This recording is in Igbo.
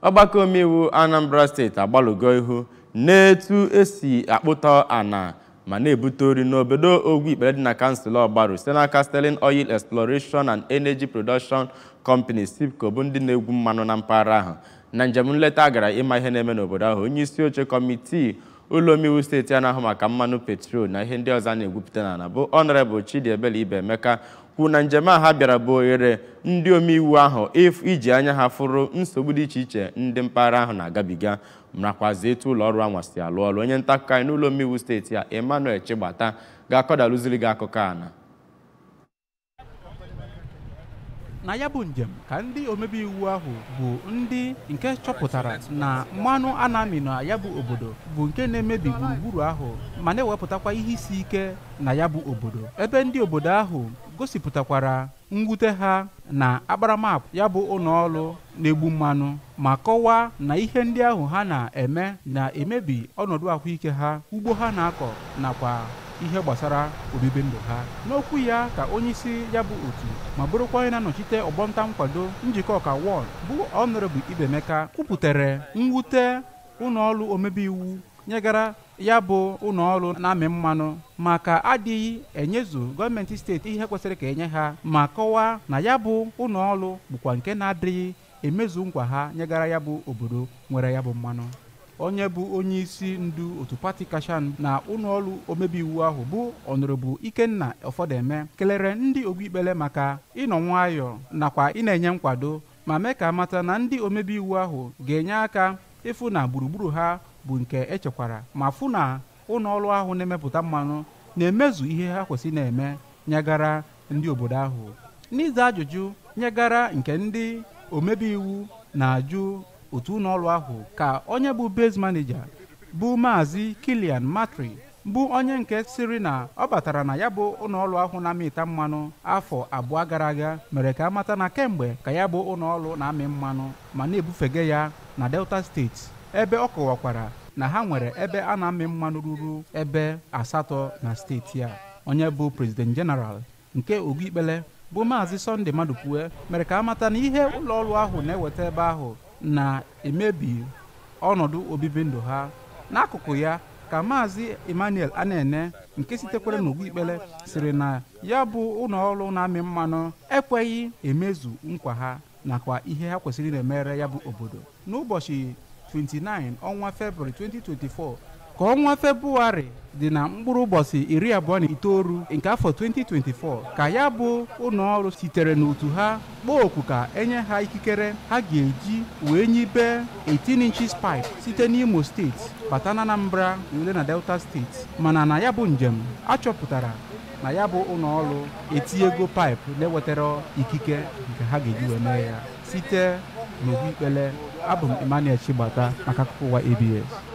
ọgbakọ omeiwu anambra steeti agbalụgo ihu n'etu esi akpụta ana ma na-ebute ori n'obodo ogwu ikpere dị na kansụl ọgbaru site n'aka Sterling Oil Exploration and Energy Production Company SIPCO bụ ndị na-egwu mmanụ na mpaghara ahụ na njem nleta gara ịma ihe na-eme n'obodo ahụ onye isi oche kọmitii ụlọ omeiwu steeti a na-ahụ maka mmanụ petrol na ihe ndị ọzọ a na-egwupụta n'ala bụ Honorable Chidiebele Ibemeka kwuru na njem a ha bịara bụ ohere ndị omeiwu ahụ iji anya ha fụrụ nsogbu dị iche iche ndị mpaghara ahụ na-agabiga nakwazi etu ụlọ ọrụ anwa si alụ ọrụ onye nta akụkọ anyị n'ụlọ omeiwu steeti a Emmanuel Chigbata ga-akọdalụziri gị akụkọ a na na ya bụ njem ka ndị omebe iwu ahụ bụ ndị nke chọpụtara na mmanụ a na-amị na ya bụ obodo bụ nke na-emebi gburugburu ahụ ma na-ewepụtakwa ihe isi ike na ya bụ obodo ebe ndị obodo ahụ gosipụtakwara mwute ha na akparamagwa ya bụ ụlọọrụ na-egbu mmanụ ma kọwaa na ihe ndị ahụ ha na-eme na-emebi ọnọdụ ahụike ha ugbo ha na-akọ nakwa ihe gbasara obibi ndụ ha n'okwu ya ka onyeisi ya bụ otu ma bụrụkwa onye na-anọchite ọgbọnta nkwado njikọ ọka wọd bụ Honorable Ibemeka kwupụtara mwute ụlọọrụ omebe iwu nyegara ya bụ ụlọọrụ na-amị mmanụ maka adịghị enyezu gọọmenti steeti ihe kwesịrị ka enye ha ma kọwaa na ya bụ ụlọọrụ bụkwa nke na-adịghị emezu nkwa ha nyegara ya bụ obodo nwere ya bụ mmanụ onye bụ onye isi ndu otu pati kashan na ụlọọrụ omebe iwu ahụ bụ ọnọrọbụ ikenna ọfọdeme kelere ndị ogbuikpere maka ịnọ nwayọọ nakwa ị na-enye nkwado ma mee ka mata na ndị omebe iwu ahụ ga-enye aka ịfụ na gburugburu ha bụ nke echekwara ma fụ na ụlọọrụ ahụ na-emepụta mmanụ na-emezu ihe ha kwesịrị na-eme nyegara ndị obodo ahụ n'iza ajụjụ nyegara nke ndị omebe iwu na-ajụ otu ụlọọrụ ahụ ka onye bụ base manager bụ maazị Kilian Matri bụ onye nke siri na ọ batara na ya bụ ụlọọrụ ahụ na-amịta mmanụ afọ abụọ gara aga mere ka amata na kemgbe ka ya bụ ụlọọrụ na-amị mmanụ ma na-ebufega ya na Delta steeti ebe ọ kọwakwara na ha nwere ebe a na-amị mmanụ ruru ebe asatọ na steeti a onye bụ president general nke Ogbuikpele bụ maazị Sunday Madụpue mere ka amata na ihe ụlọọrụ ahụ na-eweta ebe ahụ na-emebi ọnọdụ obibi ndụ ha n'akụkụ ya ka maazị Emmanuel Anene nke sitekwara n'Ogbuikpele siri na ya bụ ụlọọrụ na-amị mmanụ ekweghị emezu nkwa ha nakwa ihe ha kwesịrị na-emere ya bụ obodo n'ụbọchị 29 ọnwa Febrụwarị 2024 ka ọnwa Febrụwarị dị na mkpụrụ ụbọchị iri abụọ na itoolu nke afọ 2024 ka ya bụ ụlọọrụ sitere n'otu ha kpọọ oku ka enye ha ikikere ha ga-eji wee nyibe 18 inches pipe site n'Imo steeti bata na Anambra were na Delta steeti mana na ya bụ njem achọpụtara na ya bụ ụlọọrụ etinyego paịpụ na-ewetara ikike nke ha ga-eji wee mee ya site n'Ogbuikpele abụ m Emmanuel Chigbata maka akụkọ ụwa ABS